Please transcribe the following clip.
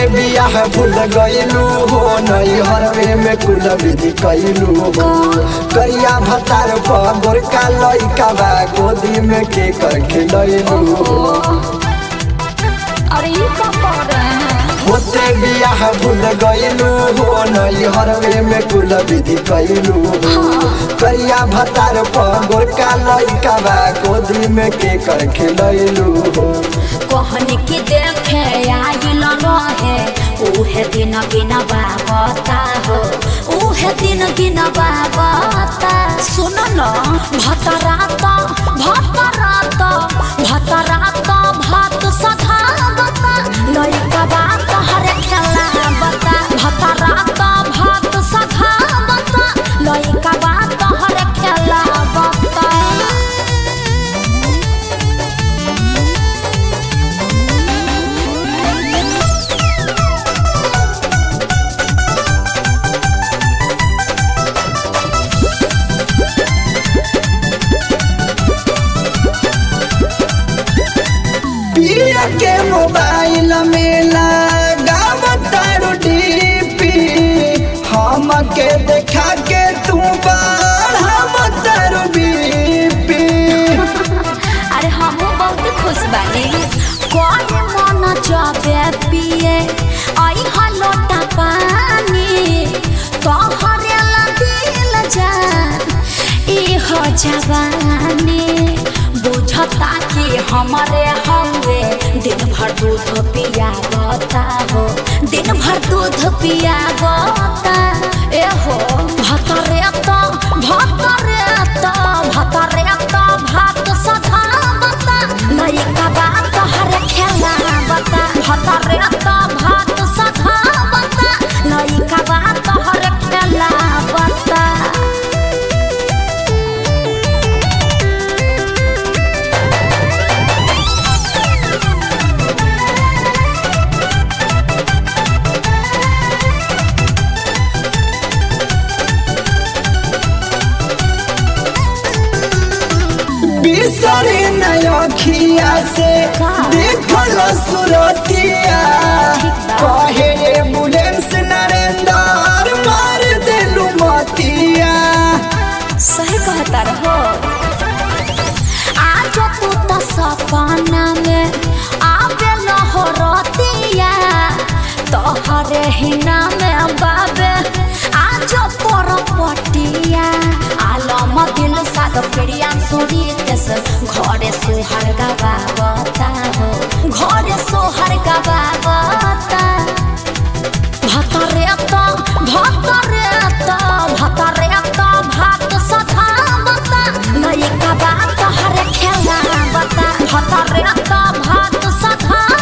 बियाह भूल गईलू हो नई हरवे में कुल विधि कैलू हो करिया भतार पर गोरका लइका बा गोदी में के कर खिलैलू हो अरे ये क्या कर रहे हैं होते बियाह भूल गईलू हो नई हरवे में कुल विधि कैलू हो करिया भतार पर गोरका लइका बा गोदी में के कर खिलैलू हो कहन की देखे आइल रहे उहे दिन बिना बाबता हो उहे दिन बिना बाबता सुन न भतरात भतरात भतरात भात सधावता लइका बात हर खेला बता भतरात भात सधावता लइका बात हर खेला बता पिया के मोबाइल में लगावतारू डीपी हम के देखा के तू बढ़ावतारू बीपी अरे हम बहुत खुश बानी कौन मन जाबे पिए आई हलोटा पानी तोहरे ला दिल जा ई हो जवानी बुझता कि हमारे हवे दिन भर दूध पिया बता हो दिन भर दूध पिया बता ए हो भतरे तो भतरे तो भतरे तो भात सधा बता लइका बात हर खेला बता भतरे तो भात सधा बता लइका बात हर खेला बता बिसरी नखिया से देखल सुरतिया कहे एम्बुलेंस नरेंद्र मार देलू मतिया सही कहता रहो आज तू तो सपना में आवे हो रतिया तोहरे हिना में बाबे आज पर पटिया आलम दिल साद प्रिया सुरी तेस घरे सोहर गवावता हो घरे सोहर गवावता भतरे तो भतरे तो भतरे तो भात सधावता लइका बात हर खेला बता भतरे तो भात सधा